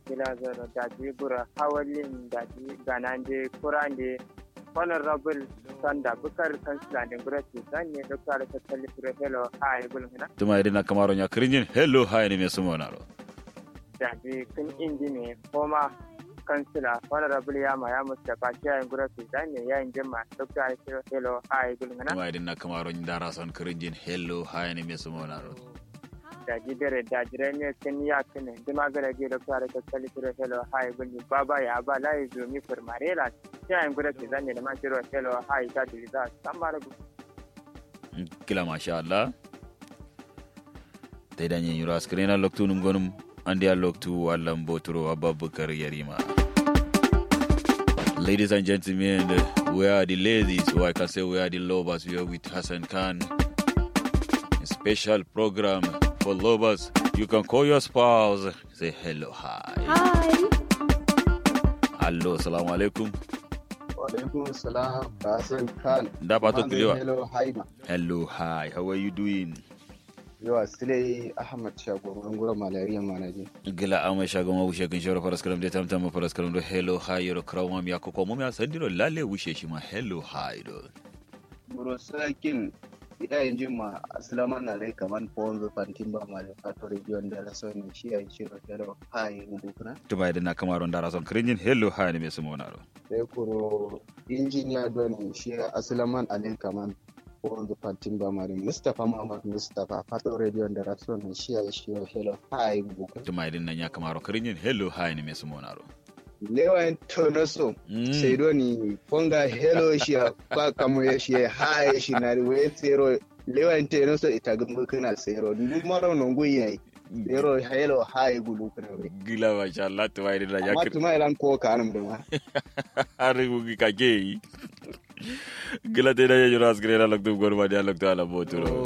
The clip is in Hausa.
kila zoro daji bura hawalin daji ganande kurande honorable sanda bukar kansila ne gura ce sanye dr tattali fure hello hi bulhuna tuma idina kamaro nya kirinjin hello hi ne me sumo naro daji kun inji ne koma kansila honorable yama ya mustapha shi yayin gura ce sanye yayin jama dr hello hi bulhuna tuma idina kamaro nya dara son kirinjin hello hi ne me sumo naro daji dare daji ne kin ya kine dima gara ge dr tattali fure hello hi bulhuna baba ya ba lai zumi furmarela yayin guda ke zanye da mashiro hello hi ta diliza samara kila masha Allah te danye yuro askrena loktu num gonum andi a loktu wallam botoro ababakar yarima Ladies and gentlemen, we are the ladies, or I can say we are the lovers. We are with Hassan Khan. A special program for lovers. You can call your spouse, say hello, hi. Hi. Hello, assalamu alaikum. Walaikum salam, Hassan Khan. Da pato Mande kiliwa. Hello, Haima. Hello, hi. How are you doing? Yawa Sule Ahmad Shagoman Gura Malaria Manaji. gila ama shaga ma wushe kan shawara faras kalam de tamtam ma faras kalam do hello hi yoro krawma mi akoko mo mi asandiro lalle wushe shi ma hello hi do Buro Sakin ida yin jima Aslama na rai kaman Ponzo Fantimba Male Fato Region da Rason shi a shiro Hello, Hi, Ngukuna. tuba idan na kamaro ndara son krinjin hello hi ne me sumo naro Sai kuro injiniya don shi Aslaman Alin kaman Ponzo Fantimba Male Mustapha Muhammad Mustapha Fato Radio da Rason shi a shiro Hello, Hi, Ngukuna. tuma idan nan ya kamaro krinjin hello hi ne me sumo naro Lewan Tonoso. Mm. sai doni ponga hello shi kwa kamo ya shi hai shi na we zero lewan te no so ita gumu kana zero ni maro no ngui yayi zero hello hai gulu kana we gila ma sha Allah tuma idan nan ya amma kir tuma ilan ko kanum da ma har ku ka ge gila te da ya yoro askrena loktu gorma dia loktu ala boturo